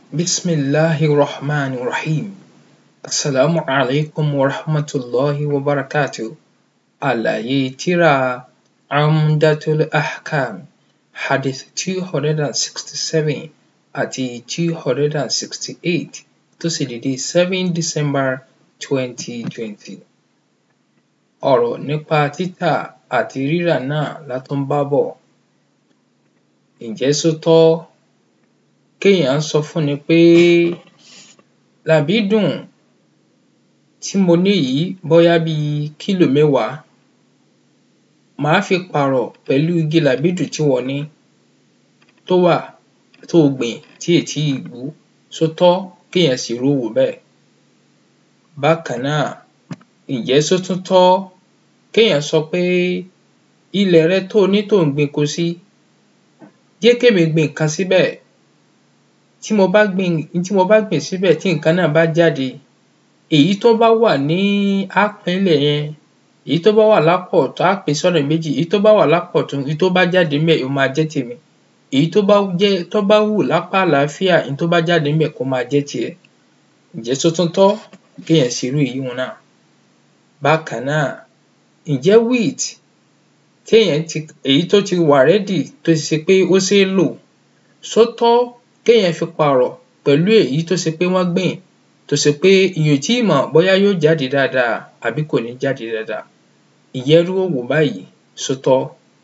بسم الله الرحمن الرحيم السلام عليكم ورحمة الله وبركاته àlàyé tírà Umdatul Ahkam hadith two hundred and sixty seven àti two hundred and sixty eight tó sì dédé seven December twenty twenty. ọ̀rọ̀ nípa títà àti rírà náà la tún bá bọ̀. ǹjẹ́ ṣó tọ́ kéèyàn sọ fúnni pé làbídùn tí mo ní yìí bóyá bíi kílò mẹ́wàá màá fi pààrọ̀ pẹ̀lú igi làbídùn tí ìwọ ní tó wà tó o gbìn tí ò tíì gbó ṣó tọ́ kéèyàn ṣerú òwò bẹ́ẹ̀. bákan náà ǹjẹ́ ṣó tún tọ́ kéèyàn sọ pé ilẹ̀ rẹ tó o ní tó ò ń gbinko sí jẹ́ kémi gbin nǹkan síbẹ̀ tí mo bá gbin tí mo bá gbìn síbẹ̀ tí nǹkan náà bá jáde èyí tó bá wà ní á pín-ín-lẹ̀ yẹn èyí tó bá wà lápá ọ̀tún á pín in sọ́nà méjì èyí tó bá wà lápá ọ̀tún èyí tó bá jáde ńbẹ̀ ó máa jẹ́ tèmi èyí tó bá jẹ́ tó bá wù lápá àlàáfíà èyí tó bá jáde ńbẹ̀ kó máa jẹ́ tiẹ̀ ǹjẹ́ ṣó tún tọ́ kéèyàn ṣerú èyíhun náà. bákan náà ǹjẹ́ wheat téèyàn ti èyí tó ti wà ready tó ti ṣe pé ó ṣeé lò ṣó tọ́ kéèyàn fi pààrọ̀ pẹ̀lú èyí tó ṣe pé wọ́n gbìn tó ṣe pé èèyàn ò tíì mọ̀ bóyá yóò jáde dáadáa àbí kò ní jáde dáadáa ǹjẹ́ irú òwò báyìí ṣó tọ́.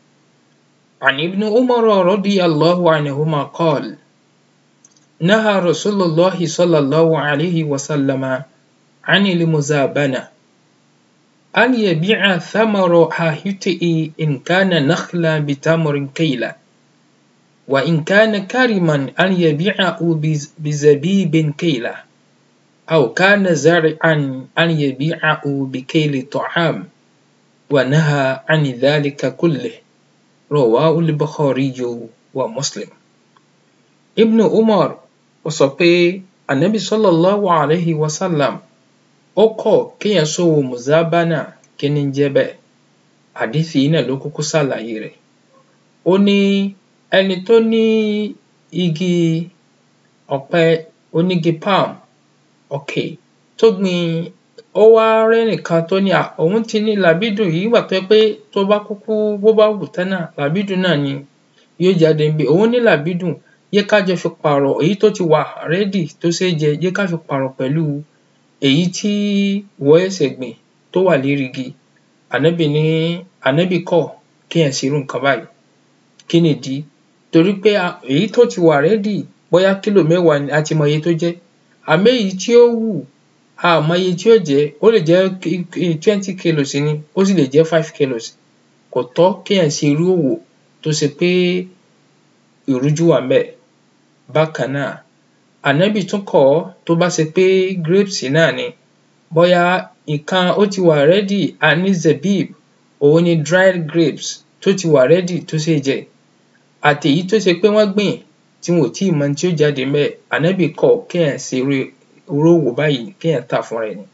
عن ابن عمر رضي الله عنهما قال نهى رسول الله صلى الله عليه وسلم عن المزابنة أن يبيع ثمر حاهته إن كان نخلا بتمر كيلا وإن كان كرما أن يبيعه بزبيب كيلا أو كان زرعا أن يبيعه بكيل طعام ونهى عن ذلك كله رواه البخاري ومسلم ابن عمر ó sọ pé ànábì sallallahu alayhi wa sallam ó kọ̀ kéèyàn ṣòwò mùzábánà kí ní ń jẹ́ bẹ́ẹ̀ hádíìsì yìí náà ló kúkú ṣàlàyé rẹ̀ ó ní ẹni tó ní igi ọ̀pẹ onígi palm okay tó gbin ó wá rẹ́nìkan tó ní à òun ti ní làbídùn yìí nígbà tó jẹ́ pé tó bá kúkú bó bá wù tán náà làbídùn náà ni yóò jáde ńbẹ̀ òun ní làbídùn jẹ́ ká jọ fi pààrọ̀ èyí tó ti wà ready tó ṣeé jẹ jẹ́ ká fi pààrọ̀ pẹ̀lú èyí tí ìwọ ṣẹ̀ṣẹ̀ gbìn tó wà lérí igi ànábì ní ànábì kọ̀ kéèyàn ṣerú nǹkan báyìí kí nìdí torí pé èyí tó ti wà ready bóyá kílò mẹ́wàá ni a ti mọ iye tó jẹ́ àmọ́ èyí tí ó wù a ò mọ iye tí ó jẹ́ ó lè jẹ́ twenty kilos ni ó sì lè jẹ́ five kilos kò tọ́ kéèyàn ṣe irú òwò tó ṣe pé ìrújú wà ńbẹ̀. bákan náà ànábì tún kọ̀ ọ́ tó bá ṣe pé grapes náà ni bóyá nǹkan ó ti wà ready a ní zebib òun ni dried grapes tó ti wà ready tó ṣeé jẹ àti èyí tó ṣe pé wọ́n gbìn tí wọn ò tíì mọ ohun tí ó jáde ńbẹ̀ ànábì kọ̀ kéèyàn ṣe irú irú òwò báyìí kéèyàn tà fúnra ẹ̀ ni.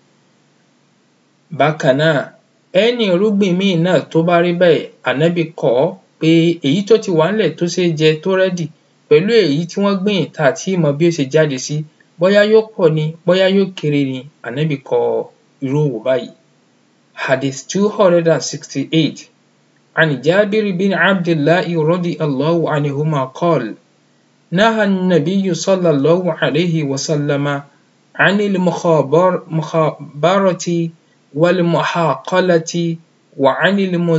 bákan náà any irúgbìn míì náà tó bá rí bẹ́ẹ̀ ànábì kọ̀ ọ́ pé èyí tó ti wà ńlẹ̀ tó ṣeé jẹ tó ready pẹ̀lú èyí tí wọ́n gbìn tá à tíì mọ bí ó ṣe jáde sí bóyá yóò pọ̀ ni bóyá yóò kéré ni ànábì kọ̀ irú òwò báyìí. hadith two hundred and sixty eight عن جابر بن عبد الله رضي الله عنهما قال نهى النبي صلى الله عليه وسلم عن المخابرة والمحاقلة وعن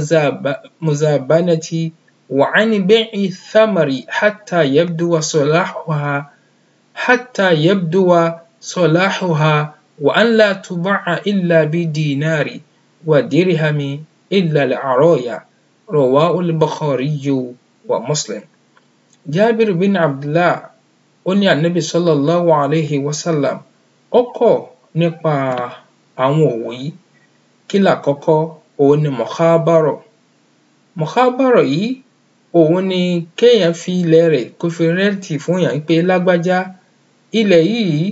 المزابنة وعن بيع الثمر حتى يبدو صلاحها حتى يبدو صلاحها وأن لا تباع إلا بدينار ودرهم إلا العرايا رواه البخاري ومسلم جابر بن عبد الله ó ní ànábì sallallahu alayhi wa sallam ó kọ̀ nípa àwọn òwò yìí kí làkọ́kọ́ òun ni mọ̀hábárọ̀ mọ̀hábárọ̀ yìí òun ni kéèyàn fi ilẹ̀ rẹ̀ kó fi rẹ́ǹtì fún èèyàn pé lágbájá ilẹ̀ yìí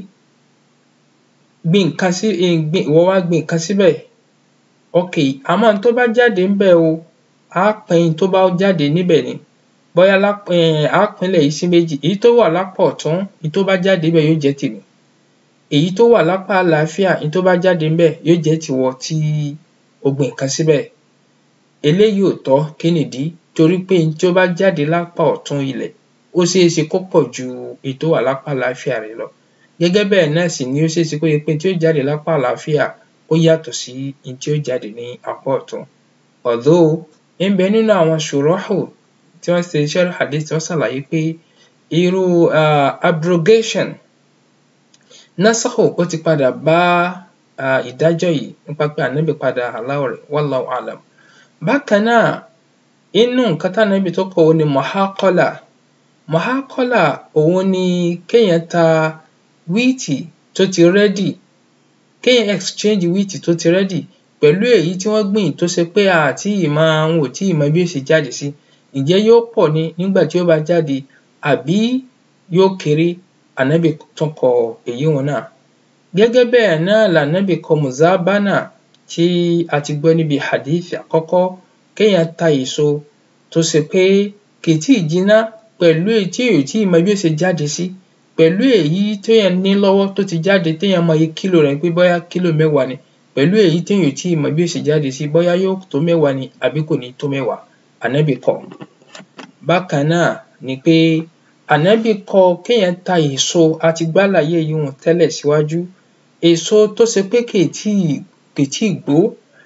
gbin nǹkan sí ìwọ wá gbin nǹkan síbẹ̀ okay àmọ́ ohun tó bá jáde ńbẹ̀ o á pín in tó bá jáde níbẹ̀ ni bóyá lápá á pínlẹ̀ yìí sí méjì èyí tó wà lápá ọ̀tún èyí tó bá jáde ńbẹ̀ yóò jẹ́ tèmi èyí tó wà lápá àlàáfíà èyí tó bá jáde ńbẹ̀ yóò jẹ́ tìwọ tí o gbin nǹkan síbẹ̀ eléyìí ò tọ́ kí nìdí torí pé n tí ó bá jáde lápá ọ̀tún ilẹ̀ ó ṣeéṣe kó pọ̀ ju èyí tó wà lápá àlàáfíà rẹ̀ lọ gẹ́gẹ́ bẹ́ẹ̀ náà sì ni ó ṣeéṣe kó jẹ́ pé n tí ó jáde lápá àlàáfíà ó yàtọ̀ sí n tí ó jáde ní apá ọ̀tún although ń bẹ nínú àwọn ṣùrọ́hù tí wọ́n ṣe sharh hadith tí wọ́n ṣàlàyé pé irú um abrogation nasakh ó ti padà bá um ìdájọ́ yìí nípa pé ànábì padà allow rẹ̀ wallahu a'lam bákan náà inú nǹkan tánábì tó kọ̀ òhun ni muhaqala muhaqala òhun ni kéèyàn ta wíìtì tó ti ready kéèyàn exchange wíìtì tó ti ready pẹ̀lú èyí tí wọ́n gbìn tó ṣe pé a à tíì mọ wọn ò tíì mọ bí ó ṣe jáde sí ǹjẹ́ yóò pọ̀ ni nígbà tí ó bá jáde àbí yóò kéré ànábì tún kọ èyíhun náà gẹ́gẹ́ bẹ́ẹ̀ náà lànábì kọ muzabana tí a ti gbọ́ níbi hadith àkọ́kọ́ kéèyàn ta èso tó ṣe pé kì í tíì jiná pẹ̀lú èyí tí ò tíì mọ bí ó ṣe jáde sí pẹ̀lú èyí téèyàn ní lọ́wọ́ tó ti jáde téèyàn mọ iye kílò rẹ̀ pé bóyá kílò mẹ́wàá ni pẹ̀lú èyí téèyàn ò tíì mọ bí ó ṣe jáde sí bóyá yóò tó mẹ́wàá ni àbí kò ní tó mẹ́wàá ànábì kọ̀ bákan náà ni pé ànábì kọ̀ kéèyàn ta èso a ti gbálàyé èyíhun tẹ́lẹ̀ síwájú èso tó ṣe pé kì í tíì kì í tíì gbó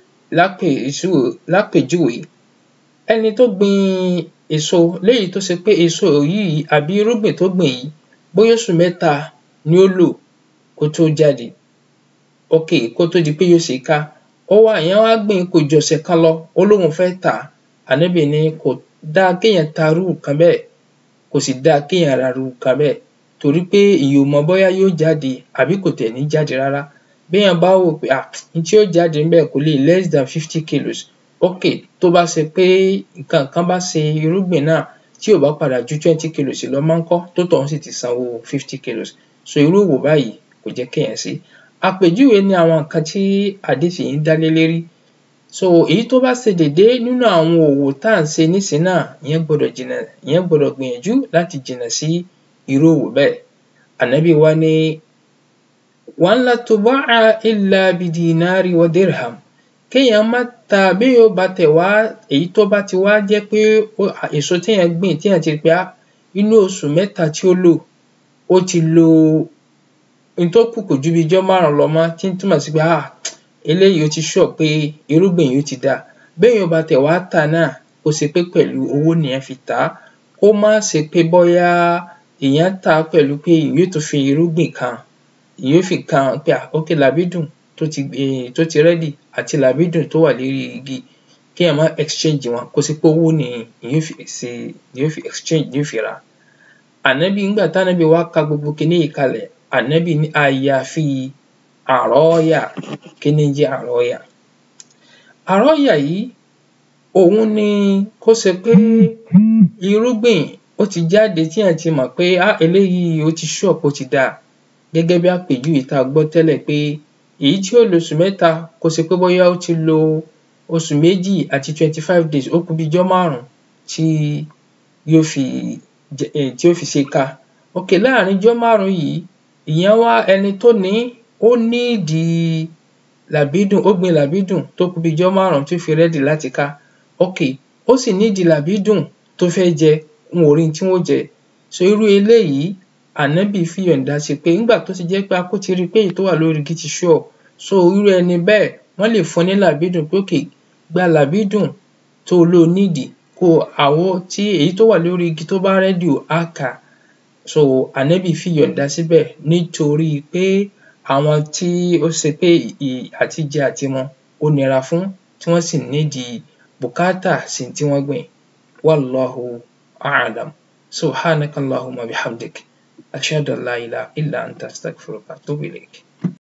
lápèjúwe ẹni tó gbin èso léyìí tó ṣe pé èso yìí àbí irúgbìn tó gbìn yìí bóyá oṣù mẹ́ta ni ó lò kó tó jáde okay kó tó di pé yóò ṣe ká ó wá èèyàn wá gbìn kò ju ọ̀sẹ̀ kan lọ ó lóun fẹ́ tà á ànábì ní kò dáa kéèyàn ta irú nǹkan bẹ́ẹ̀ kò sì dáa kéèyàn ra irú nǹkan bẹ́ẹ̀ torí pé èèyàn ò mọ bóyá yóò jáde àbí kò tiẹ̀ ní jáde rárá béèyàn bá wò pé um n tí yóò jáde ńbẹ̀ kò lè less than fifty kilos okay tó bá ṣe pé nǹkan kan bá ṣe irúgbìn náà tí ò bá padà ju twenty kilos lọ ńkọ́ tó tọ̀hún sì ti sanwó fifty kilos so irú òwò báyìí kò jẹ́ kéèyàn ṣe àpèjúwe ni àwọn nǹkan tí hadith yìí ń dá lé lérí so èyí tó bá ṣe déédé nínú àwọn òwò tá à ń ṣe nísìnyí náà ìyẹn gbọdọ̀ jìnnà ìyẹn gbọdọ̀ gbìyànjú láti jìnnà sí irú òwò bẹ́ẹ̀ ànábì wá ní wa an la tuba'a illa bidinari wa dirham kéèyàn má ta béèyàn bá tẹ̀ wá èyí tó bá ti wá jẹ́ pé èso téèyàn gbìn téèyàn ti rí pé um inú oṣù mẹ́ta tí ó lò ó ti lo n tó kù kò ju bí ijọ́ márùn-ún lọ mọ́ tí ń túmọ̀ sí pé um eléyìí ó ti sure pé irúgbìn yìí ó ti dáa béèyàn bá tẹ̀ wá tà náà kó ṣe pé pẹ̀lú owó nìyẹn fi tà á kó má ṣe pé bóyá èèyàn tà á pẹ̀lú pé èèyàn yóò tún fi irúgbìn kan èèyàn yóò fi kan pé um okay làbídùn tó ti um tó ti ready àti làbídùn tó wà lérí igi kéèyàn má exchange wọn kó ṣe pé owó ni èèyàn yóò fi ṣe èèyàn yóò fi exchange èèyàn yóò fi rà á ànábì nígbà tánábì wá ka gbogbo kiní yìí kalẹ̀ ànábì ní àyàfi àrọ́ọ́yà kí ní ń jẹ́ àrọ́ọ́yà àrọ́ọ́yà yìí òhun ni kó ṣe pé irúgbìn ó ti jáde téèyàn ti mọ̀ pé um eléyìí ó ti sure pé ó ti dáa gẹ́gẹ́ bí àpèjúwe tá a gbọ́ tẹ́lẹ̀ pé èyí tí ó lo oṣù mẹ́ta kó ṣe pé bóyá ó ti lo oṣù méjì àti twenty five days ó kù bí ijọ́ márùn-ún tí yóò fi tí yóò fi ṣe ká okay láàrin ijọ́ márùn-ún yìí ìyẹn wá ẹni tó ní ó nídìí làbídùn ó gbin làbídùn tó kù bí ijọ́ márùn-ún tí ó fi ready láti ká okay ó sì nídìí làbídùn tó fẹ́ jẹ wọn ò rí n tí wọ́n ó jẹ so irú eléyìí ànábì fìyọ̀ǹda sí pé nígbà tó ti jẹ́ pé akó ti rí i pé èyí tó wà lórí igi ti sure so irú ẹni bẹ́ẹ̀ wọ́n lè fún un ní làbídùn pé okay gba làbídùn tó o lò ó nídìí kó àwọ tí èyí tó wà lórí igi tó bá ready á kà á so ànábì fìyọ̀ǹda síbẹ̀ nítorí pé àwọn tí ó ṣe pé àtijẹ àtimu ó nira fún tí wọ́n sì nídìí bùkátà sí n tí wọ́n gbìn wallahu a'lam subhanaka allahumma bihamdik ashhadu an la ilaha illa anta astaghfiruka wa atubu ilayk